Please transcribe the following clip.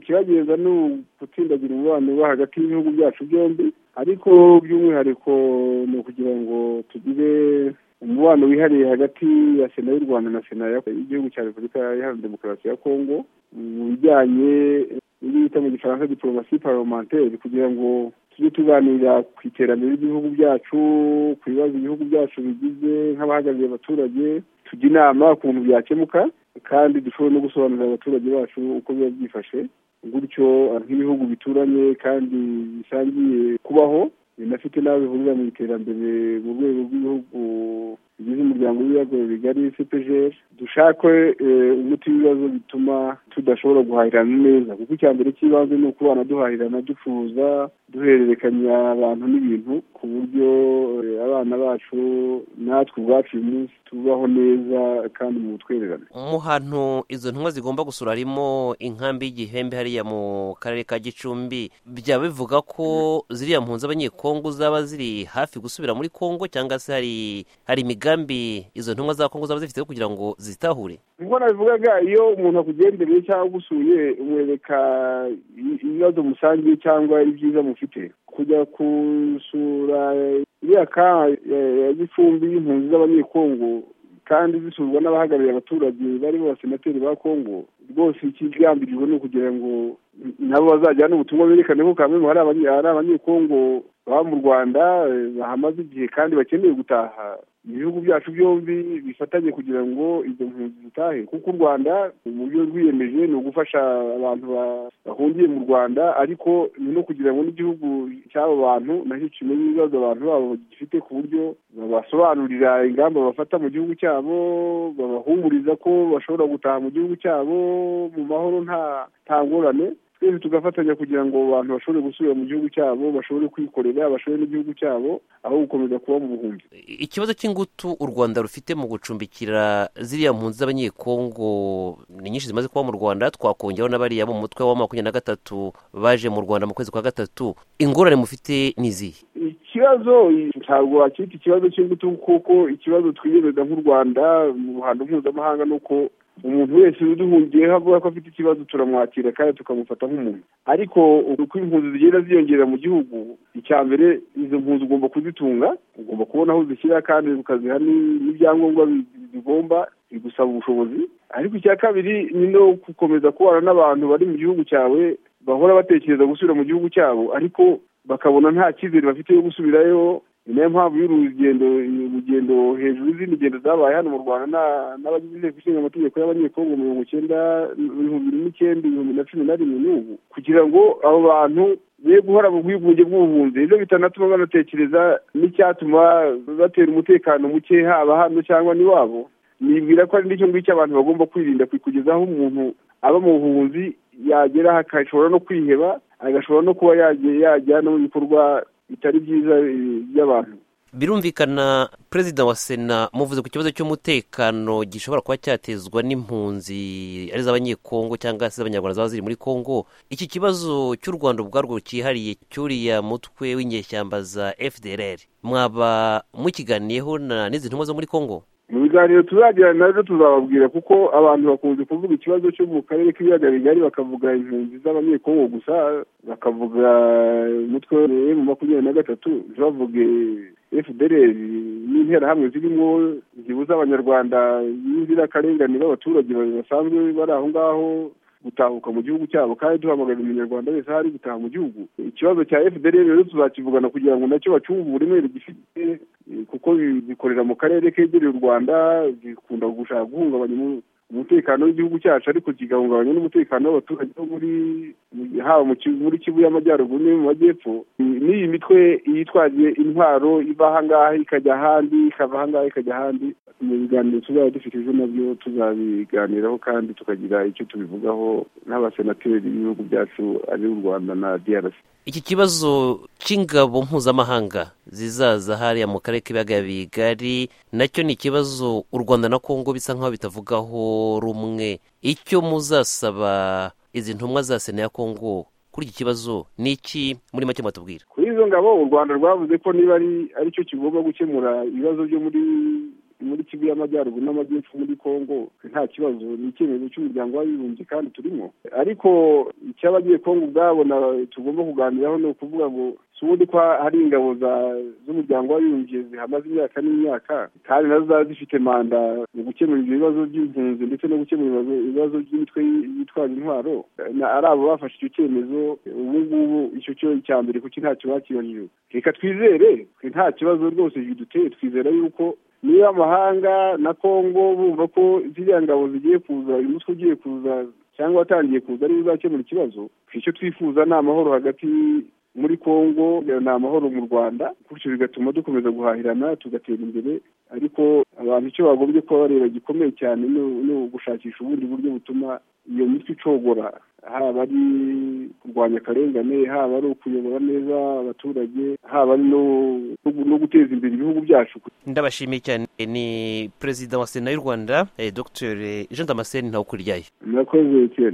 ikibagenza ni ugutsindagira umubano wo hagati y'ibihugu byacu byombi ariko by'umwihariko ni ukugira ngo tugire umubano wihariye hagati ya sena y'u rwanda na sena y'igihugu cya repubulika iharanira demokarasi ya kongo mu bijyanye n'ibyo bita mu gifaransa diporomasi paromanteri kugira ngo tujye tuganira ku iterambere ry'ibihugu byacu ku bibazo ibihugu byacu bigize nk'abahagarariye abaturage tujya inama ku bintu byakemuka kandi dushobore no gusobanurira abaturage bacu uko biba byifashe gutyo nk'ibihugu bituranye kandi bisangiye kubaho binafite n'aho bihurira mu iterambere mu rwego rw'ibihugu bigize umuryango w'ibiyago bigari cpgr dushake umuti w'ibibazo bituma tudashobora guhahirana neza kuko icya mbere cy'ibanze ni ukubana duhahirana ducuruza duhererekanya abantu n'ibintu ku buryo abana bacu natwe ubwacu uyu munsi tubaho neza kandi mu butwererane mu hantu izo ntumwa zigomba gusura harimo inkambi y'igihembe hariya mu karere ka gicumbi byaba bivuga ko ziriya mpunzi abanyekongo zaba ziri hafi gusubira muri kongo cyangwa se hari hari imigambi izo ntumwa za kongo zaba zifite kugira ngo zitahure nkuko nabivugaga iyo umuntu akugendereye cyangwa ugusuye umwereka ibibazo musangiye cyangwa ibyiza mufite kujya gusura iriya ka ya gicumbi y'impunzi z'abanyekongo kandi zisurwa n'abahagarariye abaturage barimo abasenateri ba kongo rwose ikigambirijwe ni ukugira ngo nabo bazajyane ubutumwa berekane ko kamwe hari abanyekongo baba mu rwanda bahamaze igihe kandi bakeneye gutaha ibihugu byacu byombi bifatanye kugira ngo izo mpunzi zitahe kuko u rwanda uburyo rwiyemeje ni ugufasha abantu bahungiye mu rwanda ariko ni no kugira ngo n'igihugu cy'abo bantu nacyo kimenye ibibazo abantu babo gifite ku buryo babasobanurira ingamba bafata mu gihugu cyabo babahumuriza ko bashobora gutaha mu gihugu cyabo mu mahoro nta nta ngorane twese tugafatanya kugira ngo abantu bashobore gusubira mu gihugu cyabo bashobore kwikorera bashobore n'igihugu cyabo aho gukomeza kuba mu buhumbi ikibazo cy'ingutu u rwanda rufite mu gucumbikira ziriya mpunzi z'abanyekongo ni nyinshi zimaze kuba mu rwanda twakongeraho n'abariya mu mutwe wa makumyabiri na gatatu baje mu rwanda mu kwezi kwa gatatu ingorane mufite ni izihe ikibazo ntabwo wakita ikibazo cy'ingutu kuko ikibazo twiyemeza nk'u rwanda mu ruhando mpuzamahanga ni uko umuntu wese uduhungiyeho avuga ko afite ikibazo turamwakira kandi tukamufata nk'umuntu ariko uko impunzi zigenda ziyongera mu gihugu icya mbere izo mpunzi ugomba kuzitunga ugomba kubona aho uzishyira kandi ukaziha n'ibyangombwa bigomba bigusaba ubushobozi ariko icya kabiri ni no gukomeza kubana n'abantu bari mu gihugu cyawe bahora batekereza gusubira mu gihugu cyabo ariko bakabona nta cyizere bafite yo gusubirayo ni nayo mpamvu y'urugendo urugendo hejuru y'izindi ngendo zabaye hano mu rwanda n'abagize inteko ishinga amategeko y'abanyekongo mirongo icyenda ibihumbi n'icyenda ibihumbi na cumi na rimwe n'ubu kugira ngo abo bantu be guhora mu bwigunge bw'ubuhunzi nibyo bitanatuma banatekereza n'icyatuma batera umutekano muke haba hano cyangwa n'iwabo nibwira ko ari n'icyo ngicyo abantu bagomba kwirinda kugezaho umuntu aba mu buhunzi yagera agashobora no kwiheba agashobora no kuba yajya no mu bikorwa bitari byiza by'abantu birumvikana perezida wa sena muvuze ku kibazo cy'umutekano gishobora kuba cyatezwa n'impunzi ari iz'abanyekongo cyangwa se iz'abanyarwanda zaba ziri muri kongo iki kibazo cy'u rwanda ubwarwo cyihariye cyuriya mutwe w'inyeshyamba za fdrr mwaba mukiganiyeho n'izi ntumwa zo muri kongo mu biganiro tuzagirana nazo tuzababwira kuko abantu bakunze kuvuga ikibazo cyo mu karere k'ibiyaga bigari bakavuga impunzi z'abanyekongo gusa bakavuga umutwe mu makumyabiri na gatatu ntibavuge fdr n'interahamwe zirimo zibuza abanyarwanda n'inzirakarengane b'abaturage basanzwe bari aho ngaho gutahuka mu gihugu cyabo kandi duhamagarira umunyarwanda wese aho ari gutaha mu gihugu ikibazo cya fdr rero tuzakivugana kugira ngo nacyo bacyumve uburemere gifite kuko bikorera mu karere kegereye u rwanda bikunda gushaka guhungabanya umutekano w'igihugu cyacu ariko kigahungabanya n'umutekano w'abaturage bo muri haba muri kivu y'amajyaruguru no mu majyepfo n'iyi mitwe yitwaje intwaro iva ahangaha ikajya ahandi ikava ahangaha ikajya ahandi mu biganiro tuzaba dufite ejo nabyo tuzabiganiraho kandi tukagira icyo tubivugaho n'abasenateri b'ibihugu byacu ari u rwanda na drc iki kibazo cy'ingabo mpuzamahanga zizaza hariya mu karere k'ibiyaga bigari nacyo ni ikibazo u rwanda na kongo bisa nk'aho bitavugaho rumwe icyo muzasaba izi ntumwa za sena ya kongo kuri iki kibazo ni iki muri make mwatubwira kuri izo ngabo u rwanda rwavuze ko niba ari aricyo kigomba gukemura ibibazo byo muri muri kivu y'amajyaruguru n'amajyepfo muri kongo nta kibazo ni icyemezo cy'umuryango w'abibumbye kandi turimo ariko icy'abagiye kongo ubwabo tugomba kuganiraho ni ukuvuga ngo si ubundi ko hari ingabo z'umuryango w'abibumbye zihamaze imyaka n'imyaka kandi nazo zaba zifite manda mu gukemura ibyo bibazo by'impunzi ndetse no gukemura ibibazo by'imitwe yitwaje intwaro ari abo bafashe icyo cyemezo ubu ngubu icyo cyo cya mbere kuko ntacyo bakibajijwe reka twizere nta kibazo rwose biduteye twizera yuko niba amahanga na kongo bumva ko ziriya ngabo zigiye kuza uyu mutwe ugiye kuza cyangwa watangiye kuza ariwe uzakemura ikibazo icyo twifuza ni amahoro hagati muri kongo ni amahoro mu rwanda gutyo bigatuma dukomeza guhahirana tugatera imbere ariko abantu icyo bagombye kuba bareba gikomeye cyane ni ugushakisha ubundi buryo butuma iyo mitwe icogora haba ari kurwanya akarengane haba ari ukuyobora neza abaturage haba ari no guteza imbere ibihugu byacu ndabashimiye cyane ni perezida wa sena y'u rwanda dr jean damascene ntawukuryaye murakoze etienne